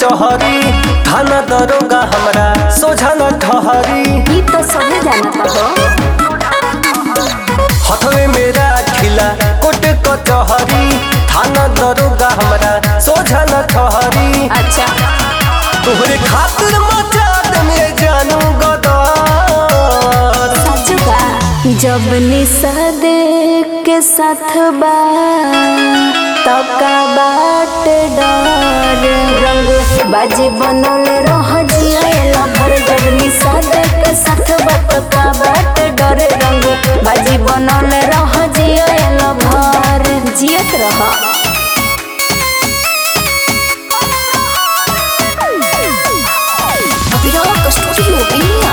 कचहरी थाना दरोगा हमरा सोझा न ठहरी ई तो सभी जानता हो हथवे मेरा खिला कोट कचहरी थाना दरोगा हमरा सोझा न ठहरी अच्छा तोहरे खातिर मचा में जानू गदर सचुका जब निषाद के साथ बा तब का बाट डर रंग बाजी बनल रह जिया भर जब निषाद के साथ बा तब का बाट डर रंग बाजी बनल रह जिया भर जियत रह अभिनव स्टूडियो बिया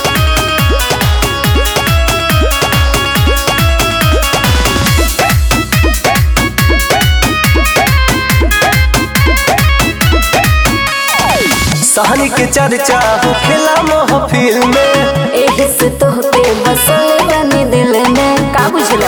सहनी के चर्चा होखेला महफिल में एही से तोहके बसल बानी दिल में का बुझला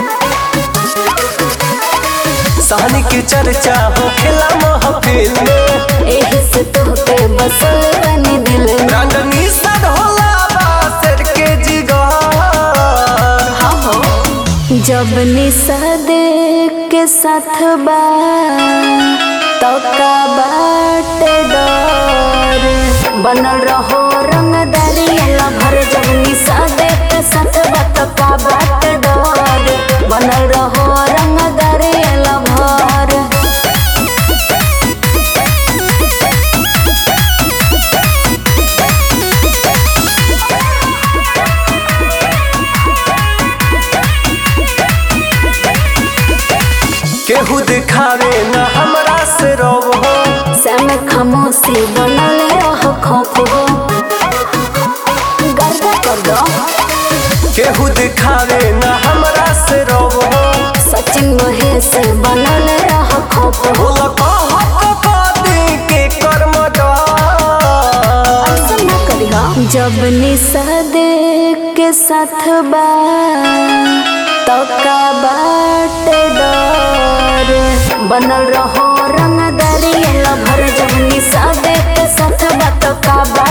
सहनी के चर्चा होखेला महफिल में एही से तोहके बसल बानी दिल में ब्रांड निषाद होला बासर के जिगर हाँ हो जब निषाद के साथ बा तो का बाट डर बनल रहो रंगदारी भर जब निषाद के साथ बा तो का बाट डर बनल रहो रंगदारी भर केहू दिखावे न हमरा से रव हो सम खामोशी बनल रह खौफ हो गर्दा कर दो केहू दिखावे न हमरा से रव हो सचिन महेश बनल रह खौफ हो बोल कहत कदी के कर्म ऐसा न करिहा जब निषाद के साथ बा तो का बाट डर बनल रहो रंगदारी भर जब निषाद के साथ बा तो का बाट